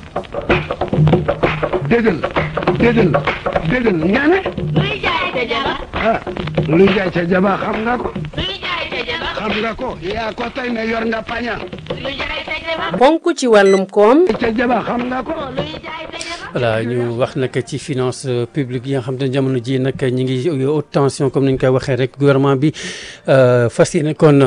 déggal déggal déggal nga ne luy jaay ca jaba ah luy jaay ca jaba xam nga ko luy jaay ca jaba xam nga ko yaa ko tey ne yor nga paña luy jaay ca jaba ponk ci wàllum koom ca jaba xam nga ko luy jaay ca jaba voilà ñu wax nag ci finance publique yi nga xam ne jamono ji nag ñi ngi haute tension comme ni ñu koy waxee rek gouvernement bi fas yéene kon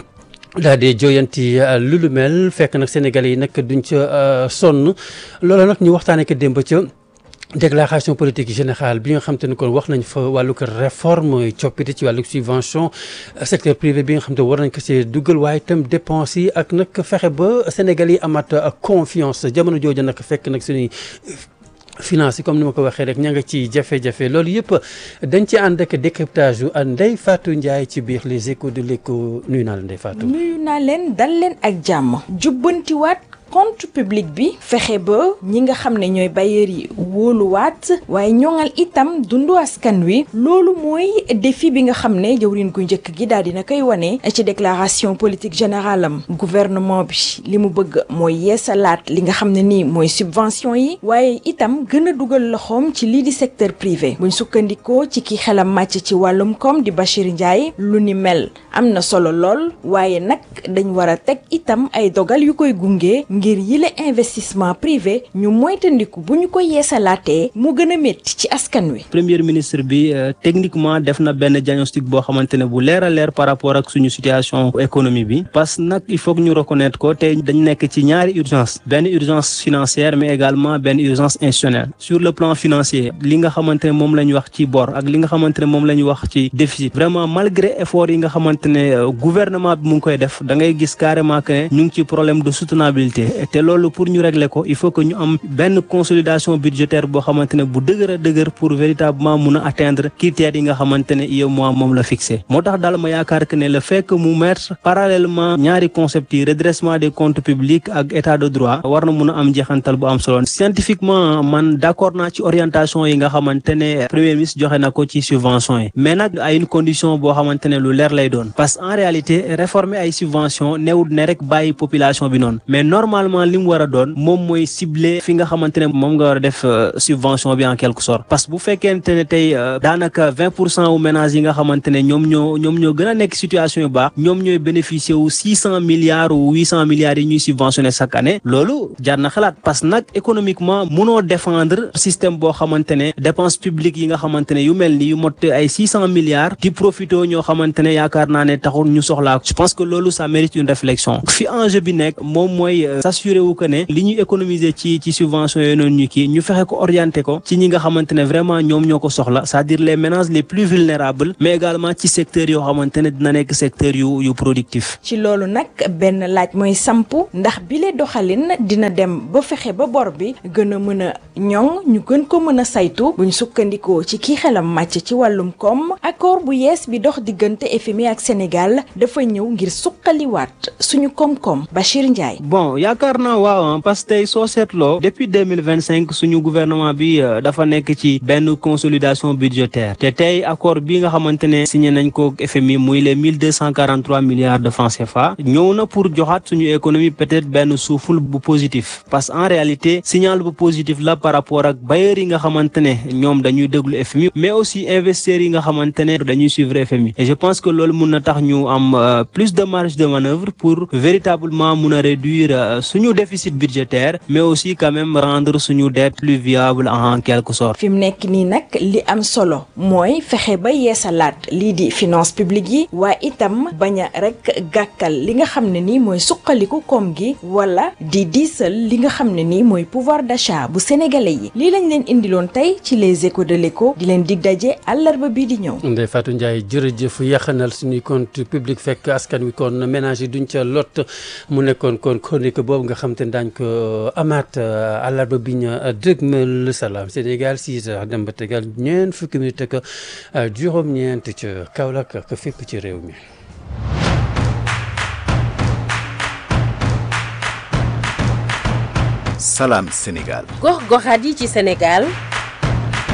daal di joyanti lu lu mel fekk nag Sénégalais yi nag duñ ca sonn loolu nag ñu waxtaanee ko démb ca déclaration politique générale bi nga xam te ne kon wax nañ fa wàllu ko réforme coppite ci wàllu subvention secteur privé bi nga xam te war nañ ko see dugal waaye itam dépenses yi ak nag fexe ba Sénégal yi amaat confiance jamono jooju nag fekk nag suñuy finance yi comme ni ma ko waxee rek ña nga ci jafe-jafe loolu yëpp dañ ci ànd ak décryptage yu Ndeye Fatou Ndiaye ci biir les échos de l'écho nuyu naa la Ndeye Fatou. nuyu naa leen dal leen ak jàmm jubbantiwaat compte public bi fexe ba ñi nga xam ne ñooy bailleurs yi wóoluwaat waaye ñoŋal itam dundu askan wi loolu mooy défi bi nga xam ne jëwriñ gu njëkk gi daal dina koy wane ci déclaration politique générale am gouvernement bi li mu bëgg mooy yeesalaat li nga xam ne nii mooy subvention yi waaye itam gën a dugal loxoom ci lii di secteur privé buñ sukkandikoo ci ki xelam màcc ci wàllum koom di Bachir Ndiaye lu ni mel am na solo lool waaye nag dañ war a teg itam ay dogal yu koy gunge ngir yile investissement privé ñu moytandiku bu ñu ko yeesalaatee mu gën a métti ci askan wi. premier ministre bi techniquement def na benn diagnostic boo xamante ne bu leer a leer par rapport ak suñu situation économie bi parce que nag il faut que ñu reconnaître ko te dañ nekk ci ñaari urgence benn urgence financière mais également benn urgence institutionnelle sur le plan financier li nga xamante ne moom la ñu wax ci bor ak li nga xamante ne moom la ñu wax ci déficit vraiment malgré effort yi nga xamante ne gouvernement bi mu ngi koy def da ngay gis carrément que ne ñu ngi ci problème de soutenabilité te loolu pour ñu régler ko il faut que ñu am benn consolidation budgétaire boo xamante ne bu dëgër a dëgër pour véritablement mun a atteindre critères yi nga xamante ne UEMOA moom la fixé moo tax daal ma yaakaar que ne le fait que mu mettre parallèlement ñaari concept yi redressement des comptes publics ak état de droit war na mun a am jeexantal bu am solo scientifiquement man d'accord naa ci orientation yi nga xamante ne premier ministre joxe na ko ci subvention yi mais nag ay une condition boo xamante ne lu leer lay doon parce que en réalité réformer ay subvention newut ne rek bàyyi population bi noonu mais normalement li mu war a doon moom mooy cibler fi nga xamante ne moom nga war a def subvention bi en quelque sorte parce que bu fekkente ne tey daanaka vingt pour cent wu ménages yi nga xamante ne ñoom ñoo ñoom ñoo gën a nekk situation yu baax ñoom ñooy bénéficier wu six cent milliards ou huit cent milliards yi ñuy subventionné chaque année loolu jar na xalaat parce que nag économiquement munoo défendre système boo xamante ne dépense publique yi nga xamante ne yu mel ni yu mot ay six cent milliards di profité ñoo xamante ne yaakaar naa ne taxul ñu soxlaa je pense que loolu ça mérite une réflexion fi enjeu bi nekk moom mooy s'assurer wu que ne li ñuy économiser ci ci subvention yooyu noonu ñu kii ñu fexe ko orienter ko ci ñi nga xamante ne vraiment ñoom ñoo ko soxla c'est-à-dire les ménages les plus vulnérables mais également ci secteurs yoo xamante ne dina nekk secteur yu yu productif ci loolu nag benn laaj mooy sampu ndax bile doxalin dina dem ba fexe ba bor bi gën a mën a ñoŋ ñu gën ko mën a saytu buñ sukkandikoo ci kii xelam màcc ci wàllum koom accord bu yees bi dox diggante FMI ak Sénégal dafa ñëw ngir suqaliwaat suñu koom-koom Bachir Ndiaye. bon yaakaar naa waaw parce que tey soo seetloo depuis deux mille vingt cinq suñu gouvernement bi dafa nekk ci benn consolidation budgétaire te tey accord bi nga xamante ne signé nañ ko FMI muy les mille deux cent quarante trois milliards de francs CFA ñëw na pour joxaat suñu économie peut-être benn souffle bu positif parce que en réalité signal bu positif la par rapport ak bailleurs yi nga xamante ne ñoom dañuy déglu FMI mais aussi investisseurs yi nga xamante ne dañuy suivre FMI et je pense que loolu mun na tax ñu am plus de marge de manœuvre pour véritablement mun a réduire suñu déficit budgétaire mais aussi quand même rendre suñu dette plus viable en quelque sorte. fi mu nekk nii nag li am solo mooy fexe ba yeesalaat lii di finance publique yi waaye itam bañ a rek gàkkal li nga xam ne nii mooy suqaliku koom gi wala di diisal li nga xam ne nii mooy pouvoir d'achat bu sénégalais yi lii lañ leen indiloon tey ci les échos de l'écho di leen dig daje àllarba bii di ñëw. Ndeye Fatou Ndiaye jërëjëf yaxanal suñuy compte public fekk askan wi kon ménage yi duñ ca lot mu nekkoon kon chronique boobu nga xam te ne daañu ko amaat àllarba bi ñu dëgmal salaam Sénégal 6 heures dem ba tegal ñeent fukki minute ak juróom-ñeent ca Kaolack ak fépp ci réew mi. Salam Sénégal. gox goxaat yi ci Sénégal